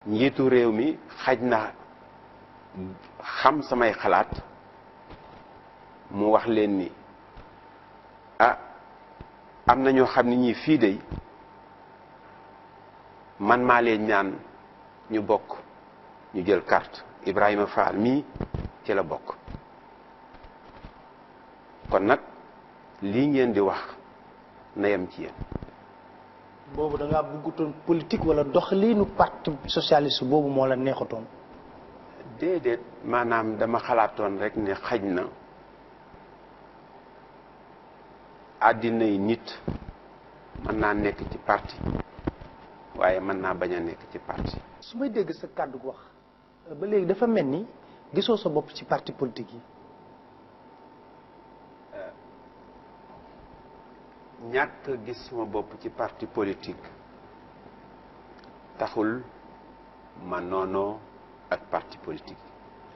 njiitu réew mi xaj na xam samay xalaat mu wax leen ni ah am na ñoo xam ne ñii fii de man maa leen ñaan ñu bokk ñu jël carte Ibrahima Fall mii ci la bokk kon nag lii ngeen di wax na yem ci yéen boobu da ngaa bëggutoon politique wala doxaliinu parti socialiste boobu moo la neexatoon. déedéet maanaam dama xalaatoon rek ne xaj na àddina yi nit mën naa nekk ci parti waaye mën naa bañ a nekk ci parti su may dégg sa kàddu wax ba léegi dafa mel ni gisoo sa bopp ci parti politique yi. ñàkk gis suma bopp ci parti politique taxul ma noonoo ak parti politique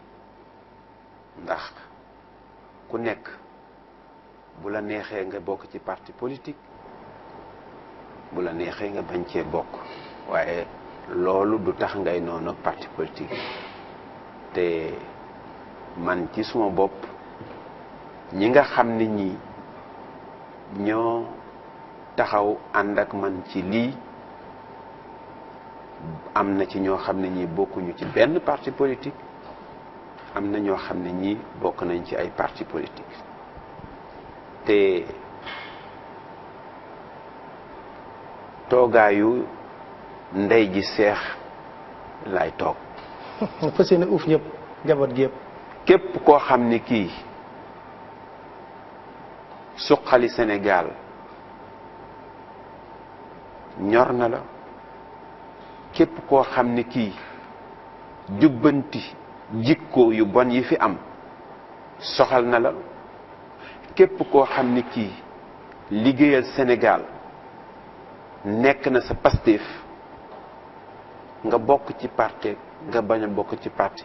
ndax ku nekk bu la neexee nga bokk ci parti politique bu la neexee nga bañ cee bokk waaye loolu du tax ngay noonu ak parti politique te man ci suma bopp ñi nga xam ne ñi ñoo taxaw ànd ak man ci lii am na ci ñoo xam ne ñii bokkuñu ci benn parti politique am na ñoo xam ne ñii bokk nañ ci ay parti politique te toogaayu ndey ji seex laay toog fas yéene uuf ñëpp njaboot gi yëpp. képp koo xam ne kii suqali Sénégal ñor na la képp koo xam ne kii jubbanti jikko yu bon yi fi am soxal na la képp koo xam ne kii liggéeyal Sénégal nekk na sa Pastef nga bokk ci parti nga bañ a bokk ci parti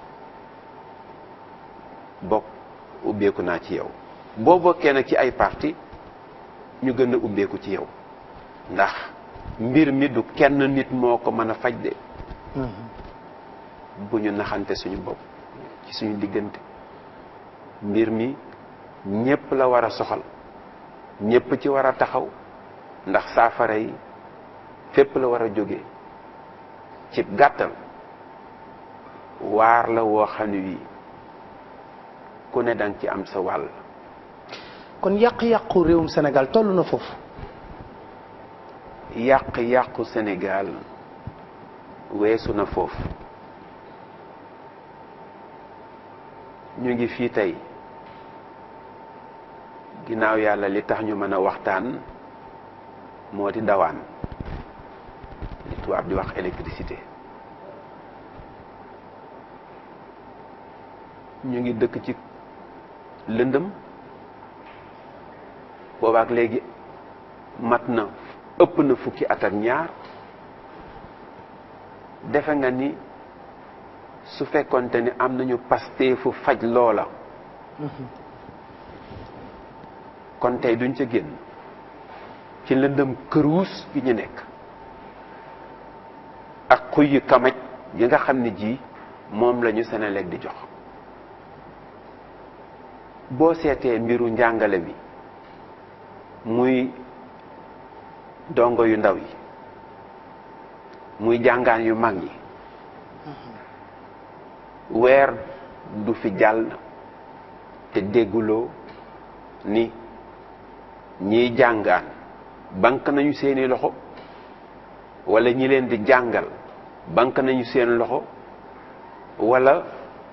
bokk ubbeeku naa ci yow boo bokkee nag ci ay parti ñu gën a ubbeeku ci yow ndax mbir mi du kenn nit moo ko mën a faj de bu ñu naxante suñu bopp ci suñu diggante mbir mi ñépp la war a soxal ñépp ci war a taxaw ndax saafara yi fépp la war a jóge ci gàttal waar la woo xam ne wii ku ne danga ci am sa wàll kon yàq-yàqu réewum Sénégal toll na foofu. yàq-yàqu Sénégal weesu na foofu ñu ngi fii tey ginnaaw yàlla li tax ñu mën a waxtaan moo di dawaan li tubaab di wax électricité ñu ngi dëkk ci lëndëm boobaak léegi mat na ëpp na fukki at ak ñaar defe nga ni su fekkonte ni am nañu pasteefu faj loola kon tey duñ ca génn ci lëndëm këruus gi ñu nekk ak xuy yu kamaj yi nga xam ne ji moom lañu Senelec di jox boo seetee mbiru njàngale mi muy dongo yu ndaw yi muy jàngaan yu mag yi weer du fi jàll te dégguloo ni ñiy jàngaan bank nañu seeni loxo wala ñi leen di jàngal bank nañu seen loxo wala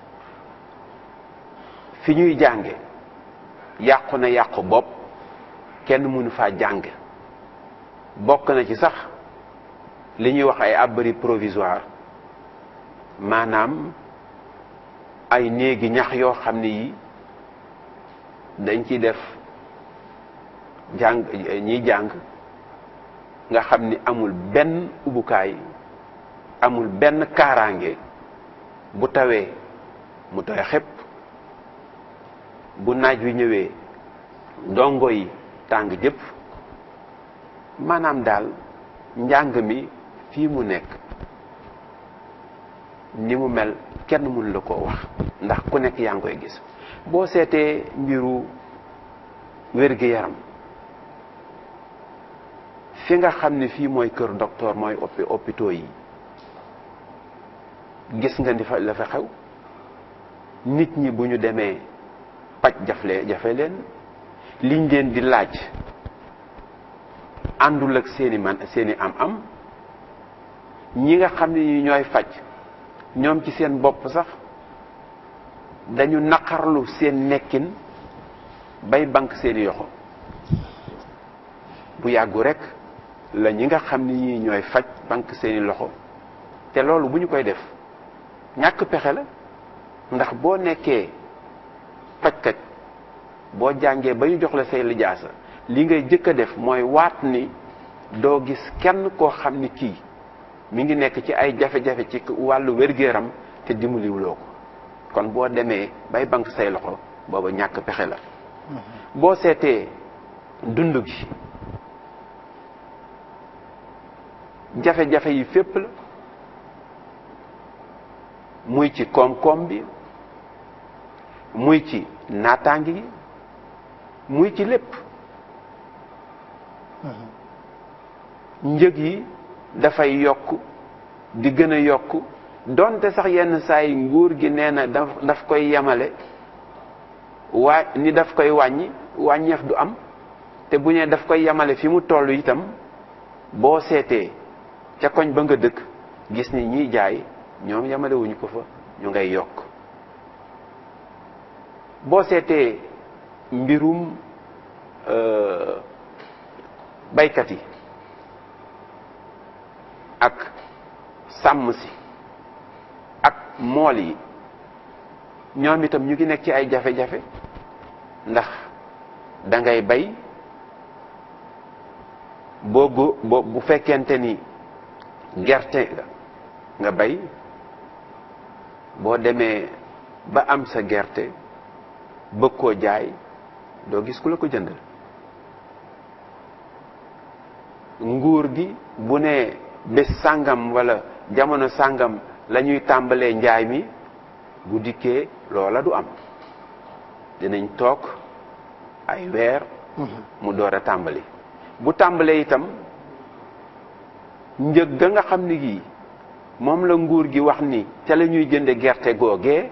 fi ñuy jànge yàqu na yàqu bopp kenn mënu faa jàng bokk na ci sax li ñuy wax ay abri provisoire maanaam ay néegi ñax yoo xam ne yi dañ ci def jàng ñiy jàng nga xam ni amul benn ubukaay amul benn kaaraange bu tawee mu tooy xepp bu naaj wi ñëwee ndongo yi tàng jëpp maanaam daal njàng mi fii mu nekk ni mu mel kenn mënu la koo wax ndax ku nekk yaa ngi koy gis boo seetee mbiru wér-gi-yaram fi nga xam ne fii mooy kër docteur mooy opi hôpitaux yi gis nga ni fa la fa xew nit ñi bu ñu demee paj jafle jafe leen liñ leen di laaj àndul ak seeni man seeni am-am ñi nga xam ne ñi ñooy faj ñoom ci seen bopp sax dañu naqarlu seen nekkin bay bank seeni yoxo bu yàggu rek la ñi nga xam ne ñi ñooy faj bank seeni loxo te loolu bu ñu koy def ñàkk pexe la ndax boo nekkee fajkat boo jàngee ba ñu jox la say lijaasa li ngay jëkk a def mooy waat ni doo gis kenn koo xam ni kii mi ngi nekk ci ay jafe-jafe ci wàllu wér-gu-yaram te dimbaliwuloo ko kon boo demee bay bank say loxo booba ñàkk pexe la boo seetee dund gi jafe-jafe yi fépp la muy ci koom-koom bi muy ci naataangi gi muy ci lépp njëg yi dafay yokk di gën a yokk donte sax yenn saa yi nguur gi nee na daf daf koy yemale waa ni daf koy wàññi wàññeef du am te bu ñee daf koy yemale fi mu toll itam boo seetee ca koñ ba nga dëkk gis ni ñiy jaay ñoom yemale wuñu ko fa ñu ngay yokk boo seetee mbirum baykat yi ak sàmm si ak mool yi ñoom itam ñu ngi nekk ci ay jafe-jafe ndax da ngay bay boo go boo bu fekkente ni gerte nga bay boo demee ba am sa gerte bëgg koo jaay doo gis ku la ko jëndal nguur gi bu nee bés sàngam wala jamono sàngam la ñuy tàmbalee njaay mi bu dikkee loola du am dinañ toog ay weer mu door a tàmbali bu tàmbalee itam njëg ga nga xam ni gii moom la nguur gi wax ni ca la ñuy jënde gerte googee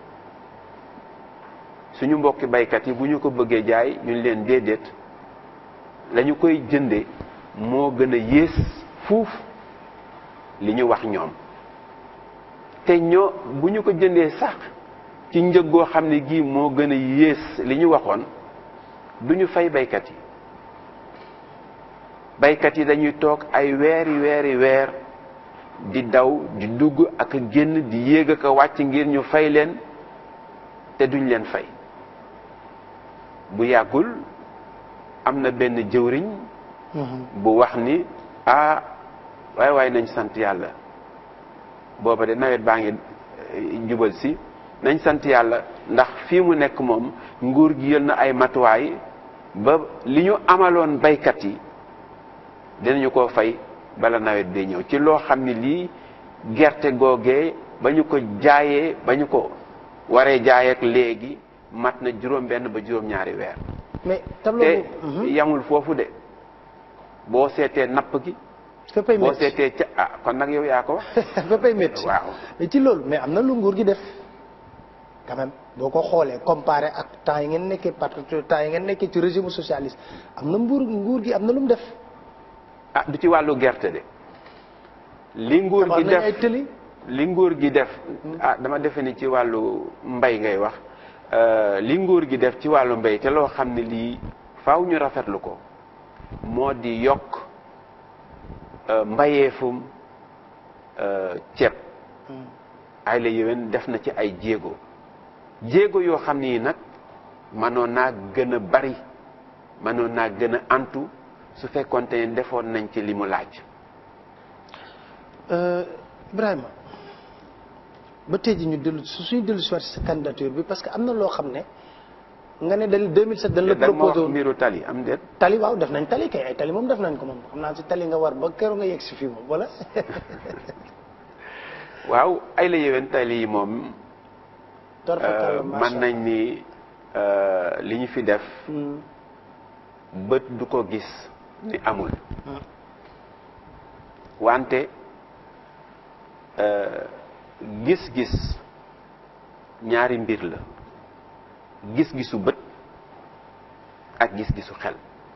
suñu mbokki baykat yi bu ñu ko bëggee jaay ñu leen déedéet la ñu koy jënde moo gën a yées fuuf li ñu wax ñoom te ñoo bu ñu ko jëndee sax ci njëg goo xam ne gii moo gën a yées li ñu waxoon du ñu fay baykat yi baykat yi dañuy toog ay weeri weeri weer di daw di dugg ak a génn di yéeg ak a wàcc ngir ñu fay leen te duñ leen fay bu yàggul am na benn jëwriñ bu wax ni ah waaye waaye nañ sant yàlla booba de nawet baa ngi jubal si nañ sant yàlla ndax fii mu nekk moom nguur gi yël na ay matuwaay ba li ñu amaloon baykat yi dinañu ko fay bala nawet bee ñëw ci loo xam ne lii gerte googee ba ñu ko jaayee ba ñu ko waree jaay ak léegi mat na juróom benn ba juróom ñaari weer mais tableau te boobu yamul foofu de boo seetee napp gi féppay boo métti seetee ca ah kon nag yow yaa ko wax féppay métti waaw mais ci loolu mais am na lu nguur gi def quand même boo ko xoolee comparé ak temps yi ngeen nekkee parce que temps yi ngeen nekkee ci régime socialiste am na mbuur nguur gi am na lu mu def ah du ci wàllu gerte de li nguur tabax gi nañ ay def tëli li nguur gi def ah dama defe ni ci wàllu mbay ngay wax euh, li nguur gi def ci wàllu mbay te loo xam ne lii faaw ñu rafetlu ko moo di yokk euh, mbayeefum euh, ceeb ay la yéwén def na ci ay jéego jéego yoo xam ni nag mënoon naa gën a bari mënoon naa gën a antu su fekkoonte ne defoon nañ ci li mu laaj Euh, Ibrahima ba tey ji ñu dellu su suñu dellu si waat sa candidature bi parce que am na loo xam ne nga ne dañ 2007 dañ la da ma wax proposé woon mbiru tali am déet tali waaw def nañ tali kay ay tali moom def nañ ko moom xam naa si tali nga war ba keroog nga yegg si fii moom wala waaw ay la yéwén tali yi moom torfakalla mën nañ ni euh, li ñu fi def bët du ko gis ni amul wante euh, gis-gis ñaari mbir la gis-gisu bët ak gis-gisu xel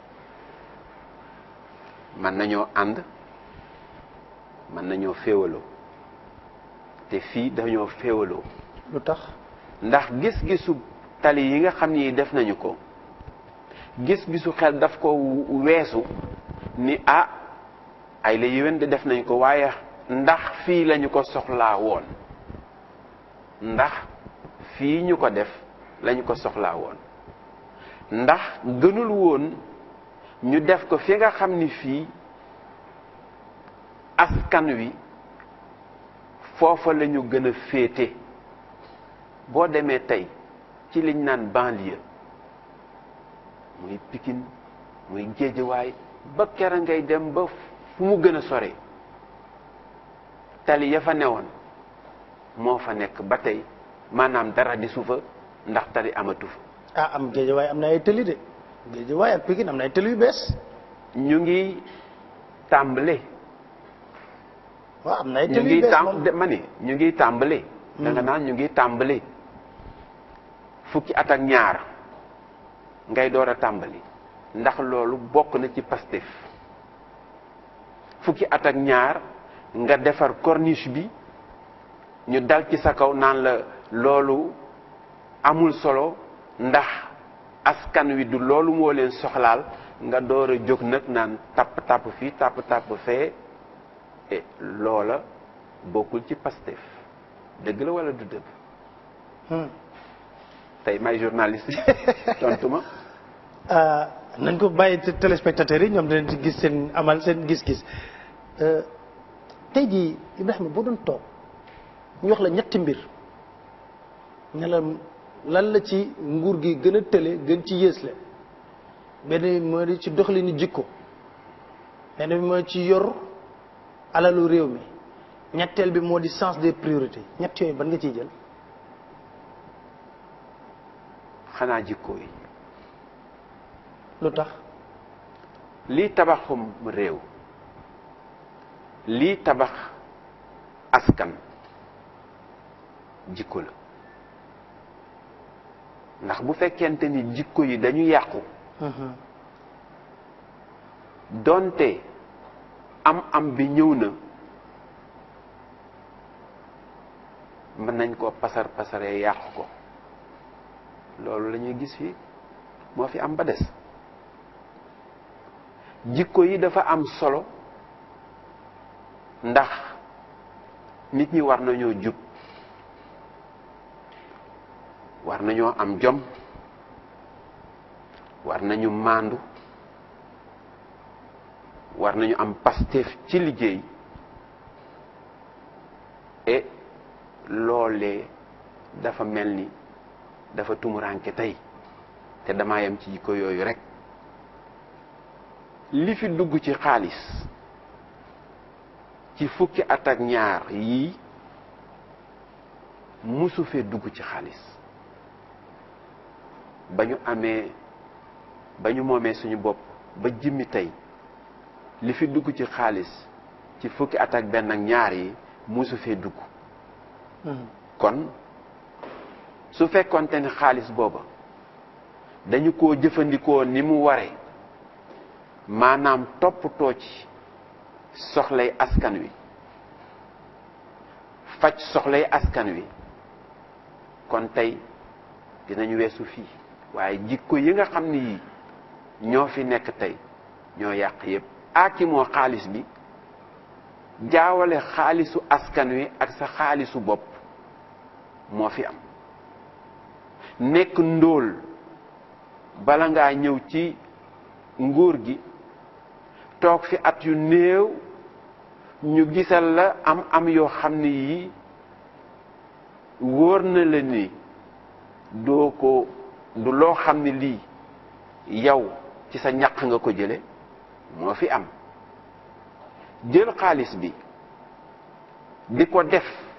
mën nañoo ànd mën nañoo féewaloo te fii dañoo féewaloo lu tax ndax gis-gisu tali yi nga xam ni def nañu ko gis-gisu xel daf ko weesu ni ah ay la yéwén de def nañ ko waaye ndax fii lañu ko soxlaa woon ndax fii ñu ko def lañu ko soxlaa woon ndax gënul woon ñu def ko fi nga xam ni fii askan wi foofa la ñu gën a féete boo demee tey ci liñ naan banlieue muy Pikine muy Géejawaay ba kera ngay dem ba fu mu gën a sore tali ya fa newoon moo fa nekk ba tey maanaam dara di suufa ndax tali amatu fa ah am géejawaay am na ay tëli de géejawaay ak Pikine am na ay tëli yu bees ñu ngi tàmbale waaw am na ay ñu tëli yu ngi bees tàm moom de- ma ni ñu ngi tàmbale da nga naan ñu ngi tàmbale fukki at ak ñaar ngay door a tàmbali ndax loolu bokk na ci Pastef fukki at ak ñaar nga defar corniche bi ñu dal ci sa kaw naan la loolu amul solo ndax askan wi du loolu moo leen soxlaal nga door a jóg nag naan tapp tapp fii tapp tapp fee et loola bokkul ci Pastef dëgg la wala du dëgg Hmm. tey may journaliste tontu ma ah nañ ko bàyyi te- téléspectateurs yi ñoom dinañ ci gis seen amal seen gis-gis Euh, tey jii Ibrahima boo doon toog ñu wax la ñetti mbir ne la lan la ci nguur gi gën a tële gën ci yées la benn bi moo di ci doxalinu jikko benn bi moo ci yor alalu réew mi ñetteel bi moo di sens des priorités ñett yooyu ban nga ciy jël xanaa jikko yi lu tax lii tabaxum réew lii tabax askan jikko la ndax bu fekkente ni jikko yi dañu yàqu donte am am bi ñëw na mën nañ koo pasar pasaree yàqu ko loolu la ñuy gis fii moo fi am ba des jikko yi dafa am solo ndax nit ñi war nañoo jub war nañoo am jom war nañu maandu war nañu am pasteef ci liggéey et loolee dafa mel ni dafa tumuranke tey te damaa yem ci jikko yooyu rek li fi dugg ci xaalis ci fukki at ak ñaar yii musu fee dugg ci xaalis ba ñu amee ba ñu moomee suñu bopp ba jimmi tey li fi dugg ci xaalis ci fukki at ak benn ak ñaar yi musu fee dugg kon su fekkonte ni xaalis booba dañu ko jëfandikoo ni mu ware maanaam toppatoo ci soxlay askan wi faj soxlay askan wi kon tey dinañu weesu fii waaye jikko yi nga xam ni yii ñoo fi nekk tey ñoo yàq yépp aaki moo xaalis bi jaawale xaalisu askan wi ak sa xaalisu bopp moo fi am nekk ndóol bala ngaa ñëw ci nguur gi toog fi at yu néew ñu gisal la am am yoo xam ne yii wóor na la ni doo ko du loo xam ne lii yow ci sa ñaq nga ko jële moo fi am jël xaalis bi di ko def